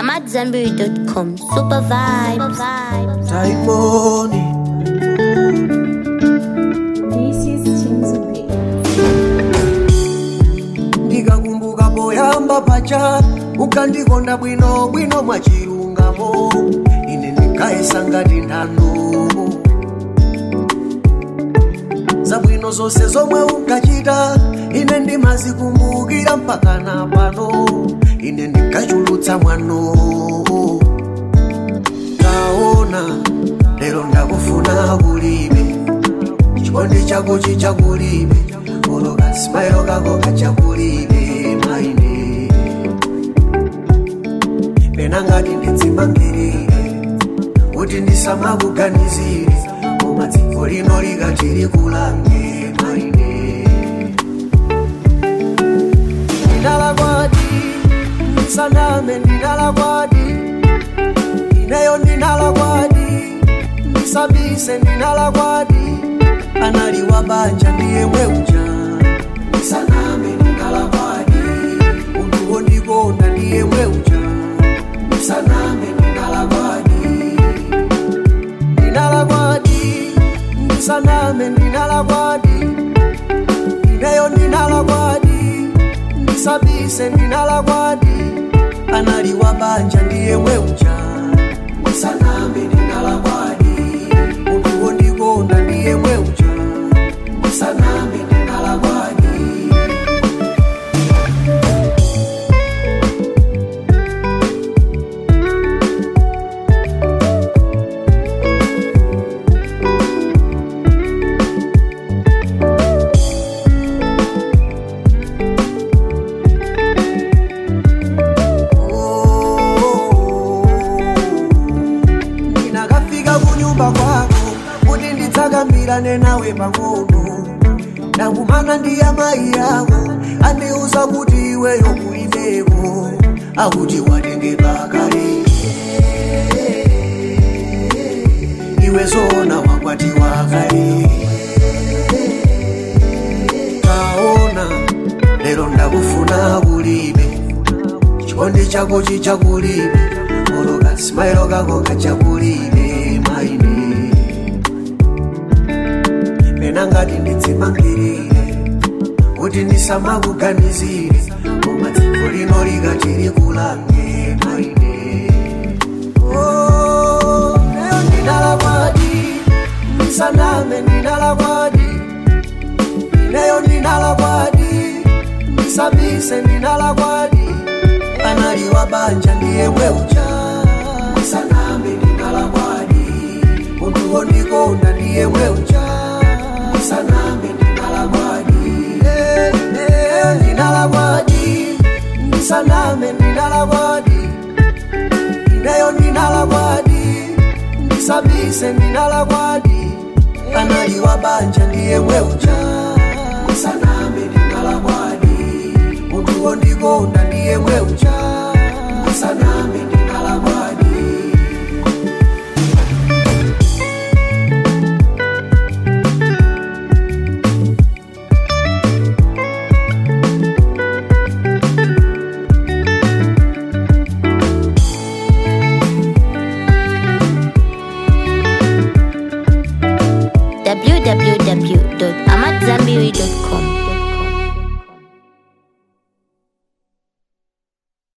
I'm at Zenberry.com. Super vibes. Taimoni This is Chinzubi. ndikakumbuka poyamba pacha ukandikonda bwino bwino mwachilungamo ine ndikayesa ngati nthano zabwino zonse zomwe unkachita ine ndimazikumbukira mpaka na pano ine ndikachulutsa mwano taona lero ndakufuna kulibe chikondi chako chichakulibe oloka simairo kako kachakulibe maine pena ngati ndidzimangirire kuti ndisamakuganizire koma dziko lino likati likulange maine ndinalakwadi ndisaname ndinalakwadi ineyo ndinalakwadi ndisabise ndinalakwadi analiwa banja ndiye mweuja ndisaname ndinalakwadi munthu wondikonda ndiye mweuja ndisaname ndinalakwadi ndinalakwadi ndisaname ndinalakwadi ineyo ndinalakwadi ndisabise ndinalakwadi analiwa banja ndiye mweuja ndisaname ndinalakwadi munthu wondikonda ndiye mweuja ndisaname ndinalakwadi ndinakafika kunyumba kwako kuti ndidzakambirane nawe pang'ono ndakumana ndi amayi ako andiuza kuti iweyo kulimeko akuti watengedwa kale iwe zona wakwatiwa kale taona lero ndakufuna kulibe chikondi chako chichakulibe oloka simairo kako kachakulibe maine pena ngati ndidzimangirire kuti ndisamakuganizire koma dziko lino likati likulange maine Oh, lero ndinalakwadi ndisaname ndinalakwadi ineyo ndinalakwadi ndisabise ndinalakwadi analiwa banja ndiye mweuja ndisaname ndinalakwadi munthu wondikonda ndiye mweuja ndisaname ndinalakwadi Eh, eh, ndinalakwadi ndisaname ndinalakwadi ineyo ndinalakwadi ndisabise ndinalakwadi analiwa banja ndiye mweuja ndisaname ndinalakwadi munthu wondikonda ndiye mweuja ndisaname